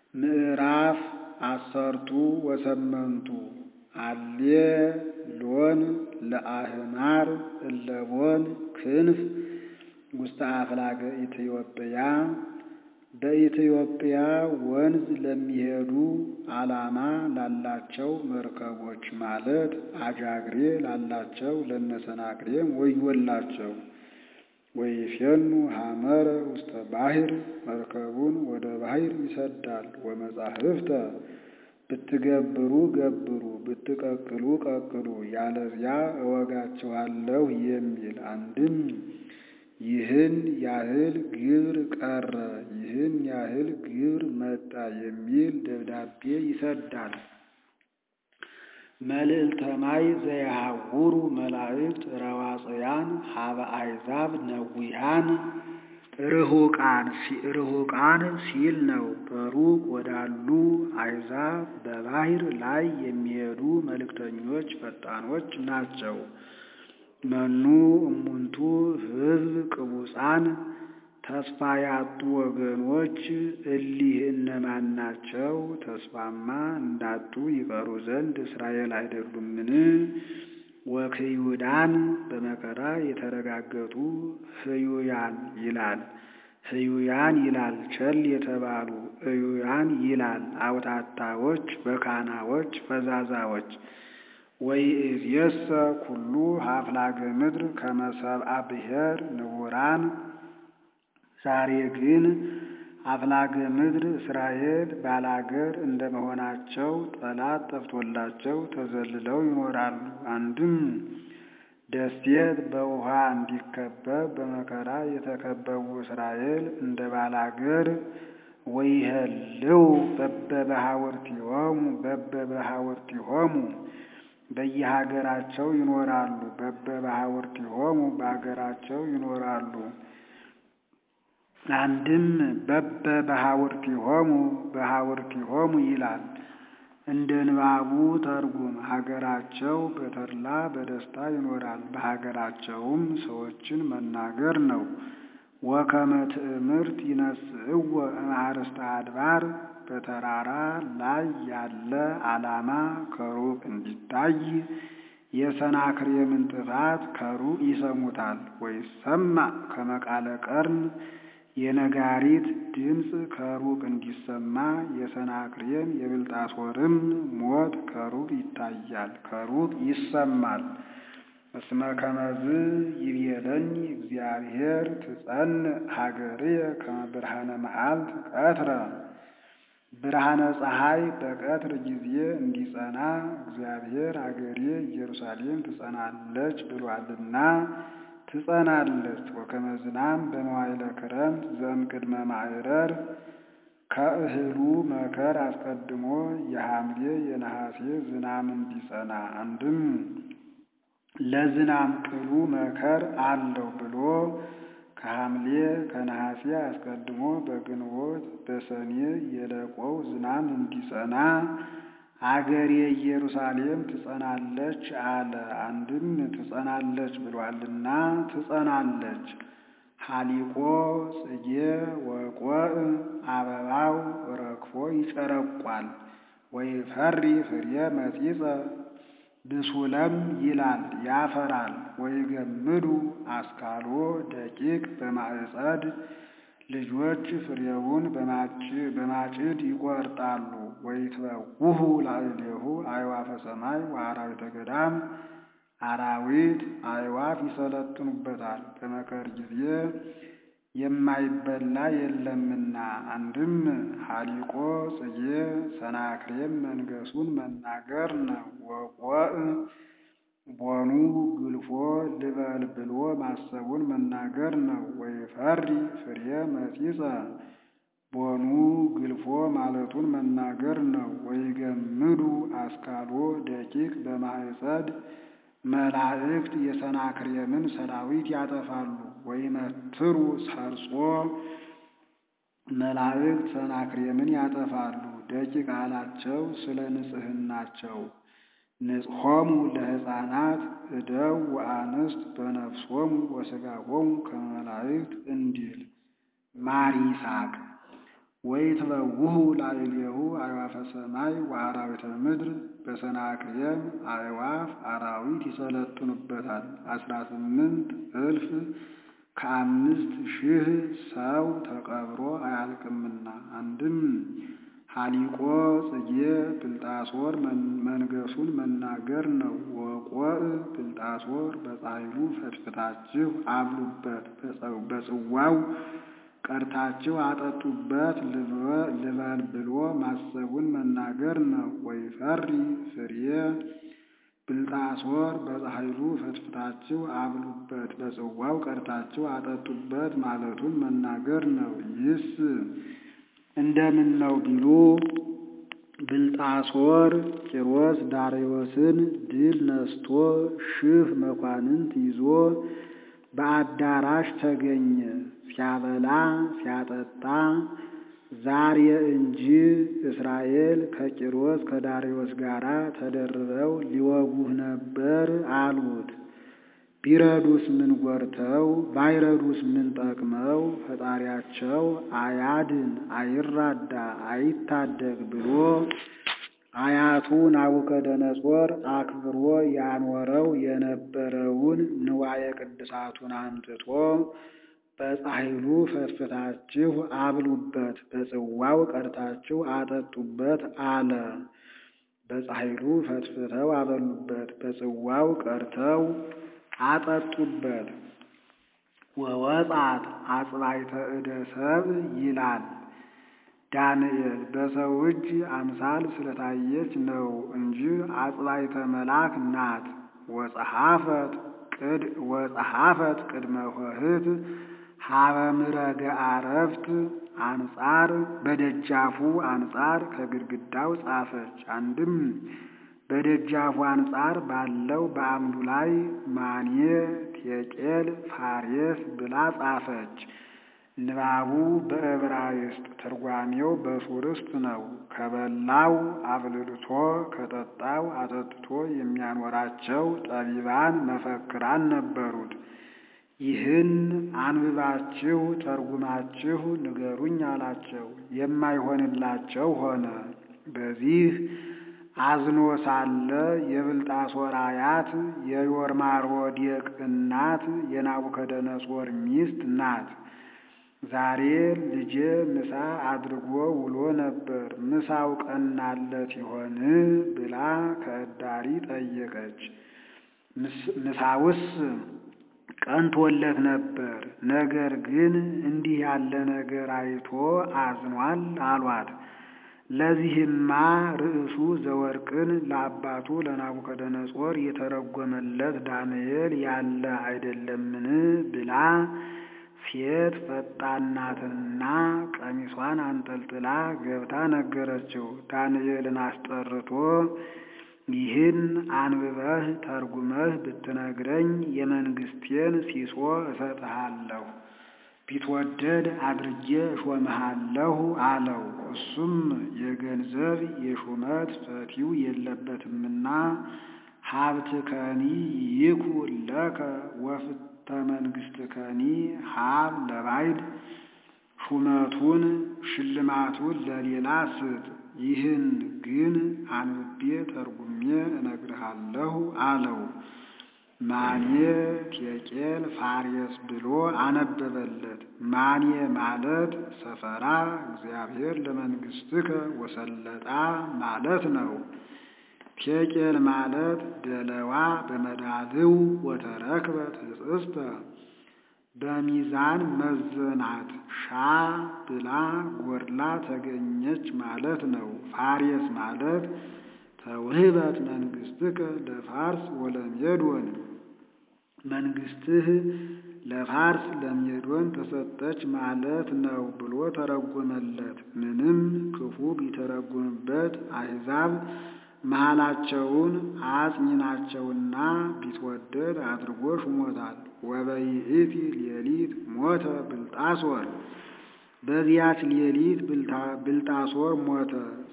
ምዕራፍ አሰርቱ ወሰመንቱ አሌ ሎን ለአህማር እለቦን ክንፍ ውስተ አፍላገ ኢትዮጵያ በኢትዮጵያ ወንዝ ለሚሄዱ ዓላማ ላላቸው መርከቦች ማለት አጃግሬ ላላቸው ለነሰናክሬም ወዮላቸው። ወይፌኑ ሐመረ ውስተ ባሕር መርከቡን ወደ ባሕር ይሰዳል። ወመጻሕፍተ ብትገብሩ ገብሩ ብትቀቅሉ ቀቅሉ ያለዚያ እወጋችኋለሁ የሚል አንድም ይህን ያህል ግብር ቀረ ይህን ያህል ግብር መጣ የሚል ደብዳቤ ይሰዳል። መልዕልተ ማይ ዘየሐውሩ መላእክት ረዋጽያን ሀበ አሕዛብ ነዊሃን ርሁቃን ርሁቃን ሲል ነው። በሩቅ ወዳሉ አሕዛብ በባሕር ላይ የሚሄዱ መልእክተኞች ፈጣኖች ናቸው። መኑ እሙንቱ ሕዝብ ቅቡፃን ተስፋ ያጡ ወገኖች እሊህ እነማን ናቸው? ተስፋማ እንዳጡ ይቀሩ ዘንድ እስራኤል አይደሉምን? ወክዩዳን በመከራ የተረጋገጡ ህዩያን ይላል ህዩያን ይላል ቸል የተባሉ እዩያን ይላል አውታታዎች በካናዎች ፈዛዛዎች ወይእዜሰ ኩሉ ሀፍላገ ምድር ከመ ሰብአ ብሔር ንቡራን ዛሬ ግን አፍላገ ምድር እስራኤል ባላገር እንደመሆናቸው ጠላት ጠፍቶላቸው ተዘልለው ይኖራሉ። አንድም ደሴት በውሃ እንዲከበብ በመከራ የተከበቡ እስራኤል እንደ ባላገር ወይህልው በበበሃውርቲሆሙ በበበሃውርቲሆሙ በየሀገራቸው ይኖራሉ። በበበሃውርቲሆሙ በሀገራቸው ይኖራሉ። አንድም በበ በሃውርቲሆሙ በሃውርቲሆሙ ይላል። እንደ ንባቡ ተርጉም ሀገራቸው በተድላ በደስታ ይኖራል። በሀገራቸውም ሰዎችን መናገር ነው። ወከመ ትእምርት ይነስእዎ እምአርእስተ አድባር በተራራ ላይ ያለ ዓላማ ከሩቅ እንዲታይ የሰናክሬምን ጥፋት ከሩቅ ይሰሙታል። ወይሰማዕ ከመ ቃለ ቀርን የነጋሪት ድምፅ ከሩቅ እንዲሰማ የሰናክሬም የብልጣሶርም ሞት ከሩቅ ይታያል፣ ከሩቅ ይሰማል። እስመ ከመዝ ይቤለኝ እግዚአብሔር ትጸንዕ ሀገርየ ከመ ብርሃነ መዓልት ቀትረ ብርሃነ ፀሐይ በቀትር ጊዜ እንዲጸና እግዚአብሔር አገሬ ኢየሩሳሌም ትጸናለች ብሏልና ትጸናለች። ወከመ ዝናም በመዋዕለ ክረምት ዘእምቅድመ ማዕረር ከእህሉ መከር አስቀድሞ የሐምሌ የነሐሴ ዝናም እንዲጸና አንድም ለዝናም ቅሉ መከር አለው ብሎ ከሐምሌ ከነሐሴ አስቀድሞ በግንቦት በሰኔ የለቆው ዝናም እንዲጸና አገሬ ኢየሩሳሌም ትጸናለች አለ። አንድም ትጸናለች ብሏልና ትጸናለች። ሀሊቆ ጽጌ ወቆዕ አበባው ረግፎ ይጨረቋል። ወይፈሪ ፍሬ መጺጸ ብሱለም ይላል ያፈራል። ወይገምዱ አስካሎ ደቂቅ በማዕጸድ ልጆች ፍሬውን በማጭድ ይቆርጣሉ። ወይትበውሁ ላዕሌሁ አዕዋፈ ሰማይ ወአራዊተ ገዳም አራዊት አዕዋፍ ይሰለጥኑበታል። በመከር ጊዜ የማይበላ የለምና። አንድም ሀሊቆ ጽጌ ሰናክሬም መንገሱን መናገር ነው። ወቆዕ ቦኑ ግልፎ ልበል ብሎ ማሰቡን መናገር ነው። ወይፈሪ ፍሬ መጺጸ ቦኑ ግልፎ ማለቱን መናገር ነው። ወይገምዱ አስካሎ ደቂቅ በማዕጸድ መላእክት የሰናክሬምን ሰራዊት ያጠፋሉ። ወይመትሩ ሰርጾ መላእክት ሰናክሬምን ያጠፋሉ። ደቂቅ አላቸው ስለ ንጽሕናቸው ንጽሖሙ ለሕፃናት እደው ወአንስት በነፍሶሙ ወሥጋሆሙ ከመ መላእክት እንዲል ማር ይስሐቅ ወይትበውሁ ላዕሌሁ አዕዋፈ ሰማይ ወአራዊተ ምድር በሰናክሬም አዕዋፍ አራዊት ይሰለጥኑበታል። አስራ ስምንት እልፍ ከአምስት ሺህ ሰው ተቀብሮ አያልቅምና። አንድም ሀሊቆ ጽጌ ብልጣሶር መንገሱን መናገር ነው። ወቆዕ ብልጣሶር በጻሕሉ ፈትፍታችሁ አብሉበት፣ በጽዋው ቀድታችሁ አጠጡበት ልበል ብሎ ማሰቡን መናገር ነው። ወይፈሪ ፍሬ ብልጣሶር በጻሕሉ ፈትፍታችሁ አብሉበት፣ በጽዋው ቀድታችሁ አጠጡበት ማለቱን መናገር ነው። ይህስ እንደምን ነው ቢሉ ብልጣሶር ቂሮስ ዳርዮስን ድል ነስቶ ሺህ መኳንንት ይዞ በአዳራሽ ተገኘ። ሲያበላ ሲያጠጣ ዛሬ እንጂ እስራኤል ከቂሮስ ከዳርዮስ ጋር ተደርበው ሊወጉህ ነበር አሉት። ቢረዱስ ምን ጎርተው ባይረዱስ ምን ጠቅመው ፈጣሪያቸው አያድን አይራዳ አይታደግ ብሎ አያቱ ናቡከደነጾር አክብሮ ያኖረው የነበረውን ንዋየ ቅድሳቱን አምጥቶ በጻሕሉ ፈትፍታችሁ አብሉበት፣ በጽዋው ቀድታችሁ አጠጡበት አለ። በጻሕሉ ፈትፍተው አበሉበት፣ በጽዋው ቀድተው አጠጡበት። ወወጻት አጽባይተ እደ ሰብእ ይላል ዳንኤል በሰው እጅ አምሳል ስለታየች ነው እንጂ አጽባይተ መልአክ ናት። ወጸሐፈት ቅድ ወጸሐፈት ቅድመ ኆኅት ሀበ ምረገ አረፍት አንጻር በደጃፉ አንጻር ከግድግዳው ጻፈች። አንድም በደጃፉ አንጻር ባለው በአምዱ ላይ ማኔ ቴቄል ፋሬስ ብላ ጻፈች። ንባቡ በዕብራይስጥ ትርጓሜው በሱርስት ነው። ከበላው አብልልቶ ከጠጣው አጠጥቶ የሚያኖራቸው ጠቢባን መፈክራን ነበሩት። ይህን አንብባችሁ ተርጉማችሁ ንገሩኝ አላቸው። የማይሆንላቸው ሆነ። በዚህ አዝኖ ሳለ የብልጣሶር አያት የዮርማሮዴቅ እናት የናቡከደነጾር ሚስት ናት። ዛሬ ልጄ ምሳ አድርጎ ውሎ ነበር፣ ምሳው ቀናለት ይሆን ብላ ከእዳሪ ጠየቀች። ምሳውስ ቀንቶለት ነበር፣ ነገር ግን እንዲህ ያለ ነገር አይቶ አዝኗል አሏት። ለዚህማ ርዕሱ ዘወርቅን ለአባቱ ለናቡከደነጾር የተረጎመለት ዳንኤል ያለ አይደለምን ብላ ሴት ፈጣናትና ቀሚሷን አንጠልጥላ ገብታ ነገረችው። ዳንኤልን አስጠርቶ ይህን አንብበህ ተርጉመህ ብትነግረኝ የመንግስቴን ሲሶ እሰጥሃለሁ፣ ቢትወደድ አድርጌ እሾምሃለሁ አለው። እሱም የገንዘብ የሹመት ፈቲው የለበትምና ሀብት ከኒ ይኩን ለከ ወፍተ መንግስት ከኒ ሀብ ለባይድ ሹመቱን ሽልማቱን ለሌላ ስጥ፣ ይህን ግን አንብቤ ተርጉሜ እነግርሃለሁ አለው። ማኔ ቴቄል ፋሬስ ብሎ አነበበለት። ማኔ ማለት ሰፈራ እግዚአብሔር ለመንግስትከ ወሰለጣ ማለት ነው። ቴቄል ማለት ደለዋ በመዳልው ወተረክበት ህጽስተ በሚዛን መዘናት ሻ ብላ ጎድላ ተገኘች ማለት ነው። ፋሬስ ማለት ተውህበት መንግስትከ ለፋርስ ወለሜዶን መንግስትህ ለፋርስ ለሜዶን ተሰጠች ማለት ነው ብሎ ተረጎመለት። ምንም ክፉ ቢተረጉምበት አሕዛብ መሃላቸውን አጽኚ ናቸውና ቢትወደድ አድርጎ ሹሞታል። ወበይእቲ ሌሊት ሞተ ብልጣሶር፣ በዚያች ሌሊት ብልጣሶር ሞተ።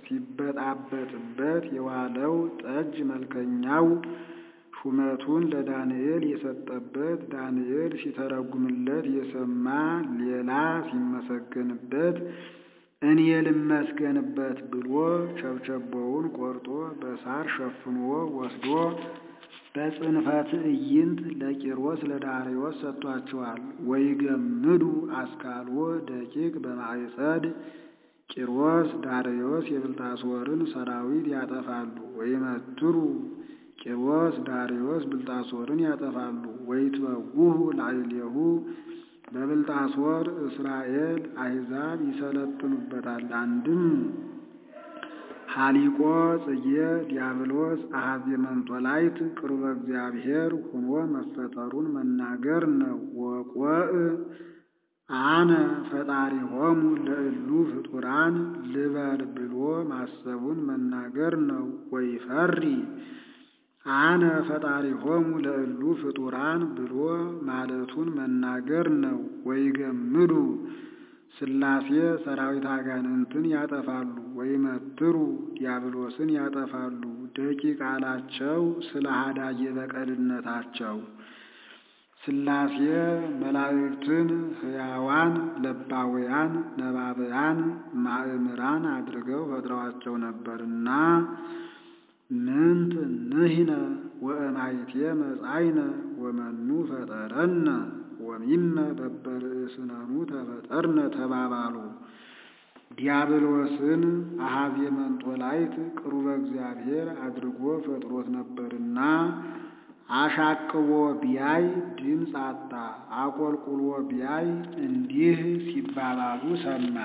ሲበጣበጥበት የዋለው ጠጅ መልከኛው ሹመቱን ለዳንኤል የሰጠበት ዳንኤል ሲተረጉምለት የሰማ ሌላ ሲመሰገንበት እኔ ልመስገንበት ብሎ ቸብቸቦውን ቆርጦ በሳር ሸፍኖ ወስዶ በጽንፈ ትዕይንት ለቂሮስ ለዳርዮስ ሰጥቷቸዋል። ወይገምዱ አስካልዎ ደቂቅ በማዕጸድ ቂሮስ ዳርዮስ የብልጣሶርን ሰራዊት ያጠፋሉ። ወይመትሩ ቂሮስ ዳርዮስ ብልጣሶርን ያጠፋሉ። ወይትበውሁ ላዕሌሁ በብልጣሶር እስራኤል አሕዛብ ይሰለጥኑበታል። አንድም ሀሊቆ ጽጌ ዲያብሎስ አሐዜ መንጦላይት ቅርበ እግዚአብሔር ሁኖ መፈጠሩን መናገር ነው። ወቆእ አነ ፈጣሪሆሙ ለእሉ ፍጡራን ልበል ብሎ ማሰቡን መናገር ነው። ወይፈሪ አነ ፈጣሪሆሙ ለእሉ ፍጡራን ብሎ ማለቱን መናገር ነው። ወይገምዱ ሥላሴ ሰራዊት አጋንንትን ያጠፋሉ። ወይመትሩ ዲያብሎስን ያጠፋሉ። ደቂቅ አላቸው ስለ ሀዳጌ በቀልነታቸው ሥላሴ መላእክትን ሕያዋን ለባውያን ነባብያን ማእምራን አድርገው ፈጥረዋቸው ነበርና ምንት ንሕነ ወእማይቴ መጻእይነ ወመኑ ፈጠረነ ወሚመ በበርእስነኑ ተፈጠርነ ተባባሉ። ዲያብሎስን አሐዜ መንጦላይት ቅሩበ እግዚአብሔር አድርጎ ፈጥሮት ነበርና አሻቅቦ ቢያይ ድምፅ አጣ። አቆልቁሎ ቢያይ እንዲህ ሲባባሉ ሰማ።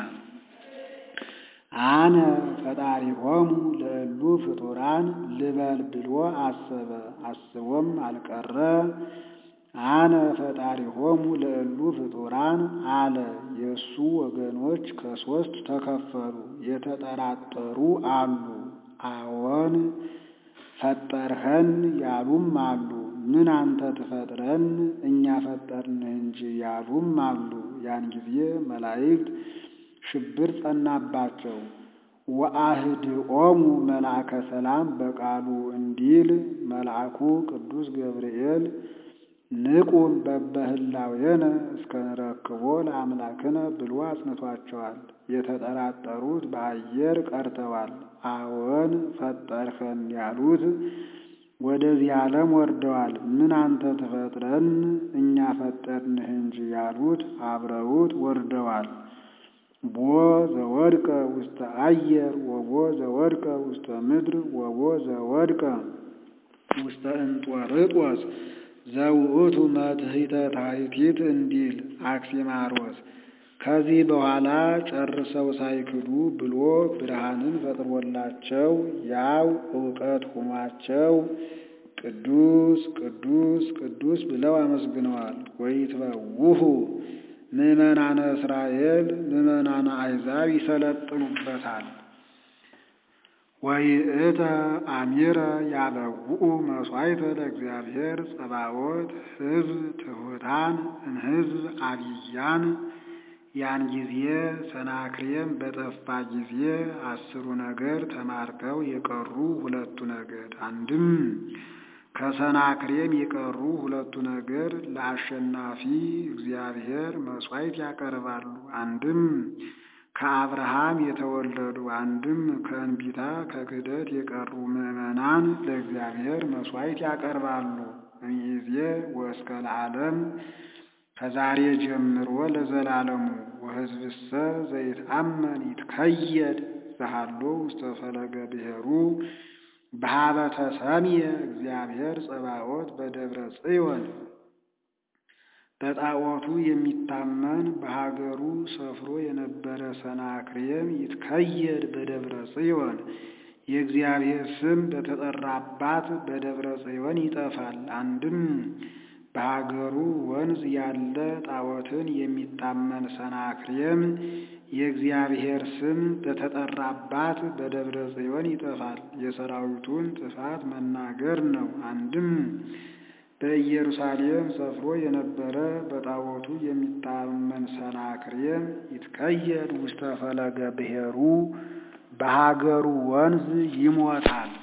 አነ ፈጣሪሆሙ ለእሉ ፍጡራን ልበል ብሎ አሰበ። አስቦም አልቀረ። አነ ፈጣሪሆሙ ለእሉ ፍጡራን አለ። የእሱ ወገኖች ከሶስት ተከፈሉ። የተጠራጠሩ አሉ። አዎን ፈጠርኸን ያሉም አሉ። ምን አንተ ትፈጥረን እኛ ፈጠርንህ እንጂ ያሉም አሉ። ያን ጊዜ መላእክት ሽብር ጸናባቸው። ወአህድኦሙ መልአከ ሰላም በቃሉ እንዲል መልአኩ ቅዱስ ገብርኤል ንቁም በበህላዌነ እስከ ንረክቦ ለአምላክነ ብሎ አጽንቷቸዋል። የተጠራጠሩት በአየር ቀርተዋል። አዎን ፈጠርኸን ያሉት ወደዚህ ዓለም ወርደዋል። ምን አንተ ትፈጥረን እኛ ፈጠርንህ እንጂ ያሉት አብረውት ወርደዋል። ቦ ዘወድቀ ውስተ አየር ወቦ ዘወድቀ ውስተ ምድር ወቦ ዘወድቀ ውስተ እንጦርጦስ ዘውእቱ መትሕተ ታሕቲት እንዲል አክሲማሮስ ከዚህ በኋላ ጨርሰው ሳይክዱ ብሎ ብርሃንን ፈጥሮላቸው ያው እውቀት ሆኗቸው ቅዱስ ቅዱስ ቅዱስ ብለው አመስግነዋል። ወይትበውሁ ምዕመናነ እስራኤል ምዕመናነ አሕዛብ ይሰለጥኑበታል። ወይእተ አሚረ ያበውኡ መሥዋዕተ ለእግዚአብሔር ጸባዖት ሕዝብ ትሑታን እምሕዝብ አብያን ያን ጊዜ ሰናክሬም በጠፋ ጊዜ አስሩ ነገድ ተማርከው የቀሩ ሁለቱ ነገድ አንድም ከሰናክሬም የቀሩ ሁለቱ ነገድ ለአሸናፊ እግዚአብሔር መሥዋዕት ያቀርባሉ። አንድም ከአብርሃም የተወለዱ አንድም ከእንቢታ ከክህደት የቀሩ ምዕመናን ለእግዚአብሔር መሥዋዕት ያቀርባሉ። እምይእዜ ወእስከ ለዓለም ከዛሬ ጀምሮ ለዘላለሙ ወሕዝብሰ ዘይትአመን ይትከየድ ዘሃሎ ውስተ ፈለገ ብሔሩ በሀበ ተሰምየ እግዚአብሔር ጸባዖት በደብረ ጽዮን በጣዖቱ የሚታመን በሀገሩ ሰፍሮ የነበረ ሰናክሬም ይትከየድ በደብረ ጽዮን የእግዚአብሔር ስም በተጠራባት በደብረ ጽዮን ይጠፋል። አንድም በሀገሩ ወንዝ ያለ ጣዖትን የሚታመን ሰናክሬም የእግዚአብሔር ስም በተጠራባት በደብረ ጽዮን ይጠፋል። የሰራዊቱን ጥፋት መናገር ነው። አንድም በኢየሩሳሌም ሰፍሮ የነበረ በጣዖቱ የሚታመን ሰናክሬም ይትከየድ ውስተ ፈለገ ብሔሩ በሀገሩ ወንዝ ይሞታል።